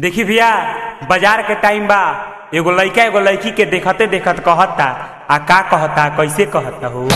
देखी भैया बाजार के टाइम बा एगो लइका एगो लड़की के देखते देखत कहता आ का कहता कैसे कहता हो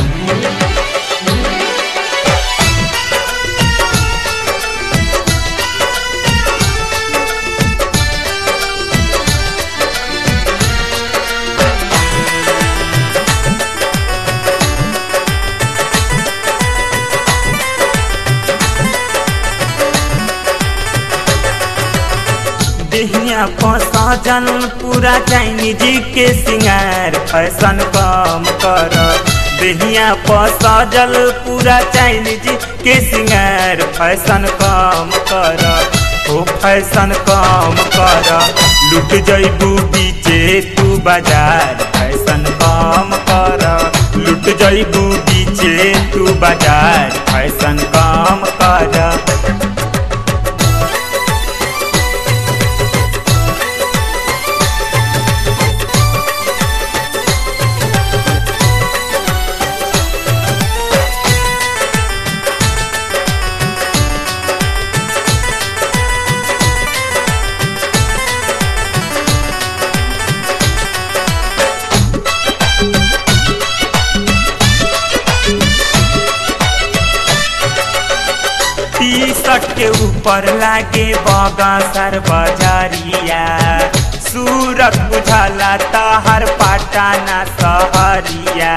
देहिया सजन पूरा चाइनीज के सिंगार फैशन कम कर देहिया सजल पूरा चाइनीज के सिंगार फैशन कम कर ओ फैशन कम कर लुट जैबू बीचे तू बाजार फैशन कम कर लुट जैबू बीचे तू बाजार फैशन कम कर टी शर्ट के ऊपर लागे बगा सर बजारिया सूरत बुझाला तहर पाटाना सहरिया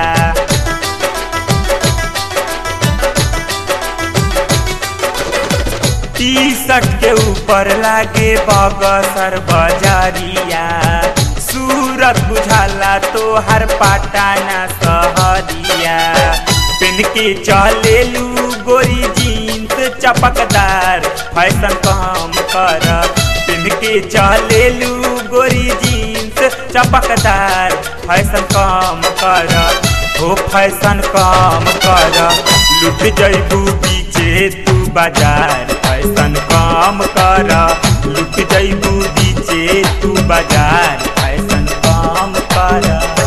टी शर्ट के ऊपर लागे बगा सर बजारिया सूरत बुझाला तो हर पाटाना सहरिया पिन के चलेलू गोरी जीन्स चपकदार फैशन कम कर पिन के चलेलू गोरी जीन्स चपकदार फैशन कम कर हो फैशन कम कर लुट जैबू बीचे तू बाजार फैशन कम कर लुट जैबू बीचे तू बाजार फैशन कम कर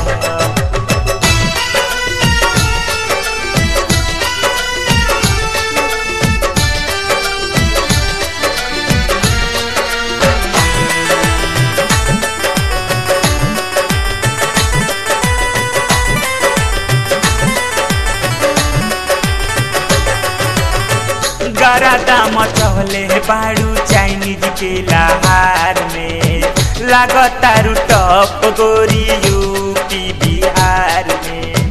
गरादा मचहले बाड़ू चाइनीज के लहार में लागतारू टप गोरी यूपी बिहार में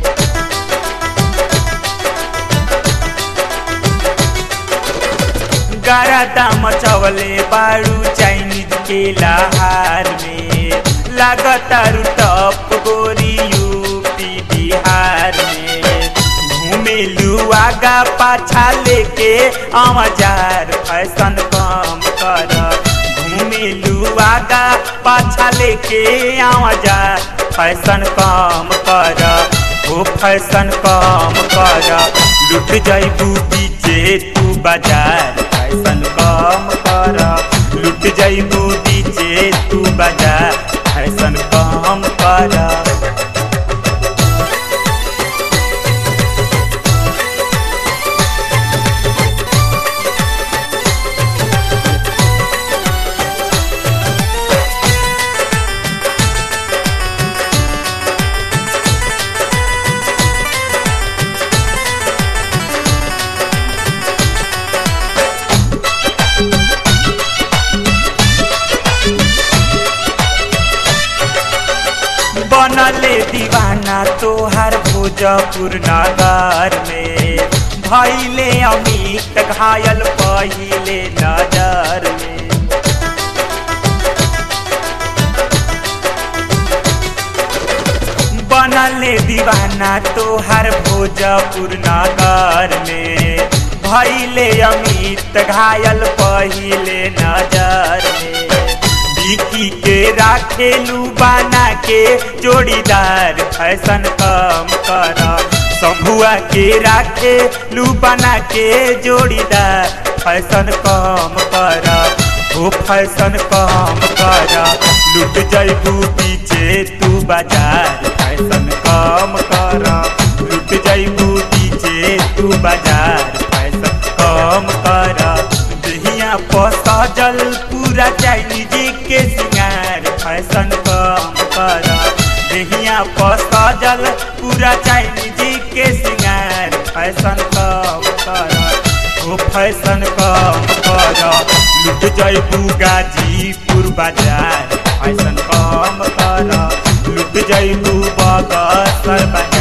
गरादा मचवले बाड़ू चाइनीज के लहार में लागतारू टप गोरी यूपी बिहार में घूमेलू आगा पाछा लेके आवाजार फैशन कम कर घूमेलू आगा पाछा लेके आवाजार फैशन कम कर ओ फैशन कम कर लुट जैबू बीचे तू बाजार फैशन कम कर लुट जैबू बीचे तू बाजार फैशन कम कर बनले दीवाना तोहर भोजपुर नगर में भैले अमित घायल पहिले नजर में बनले दीवाना तोहर भोजपुर नगर में भैले अमित घायल पहिले नजर में बिकी के राखेलू बना के जोड़ीदार फैशन कम कर शंभुआ के राखे लू बना के जोड़ीदार फैशन कम कर ओ फैशन कम कर लुट जैबू पीछे तू बाजार फैशन कम कर लुट जैबू पीछे तू बाजार फैशन कम कर देहिया पर सजल पूरा पूरा चाइनीज के सिंगार फैशन कम कर देहिया पर सजल पूरा चाइनीज के सिंगार फैशन कम कर ओ फैशन कम कर लुट जैबू गाजीपुर बाजार फैशन कम कर लुट जैबू बगसर बाजार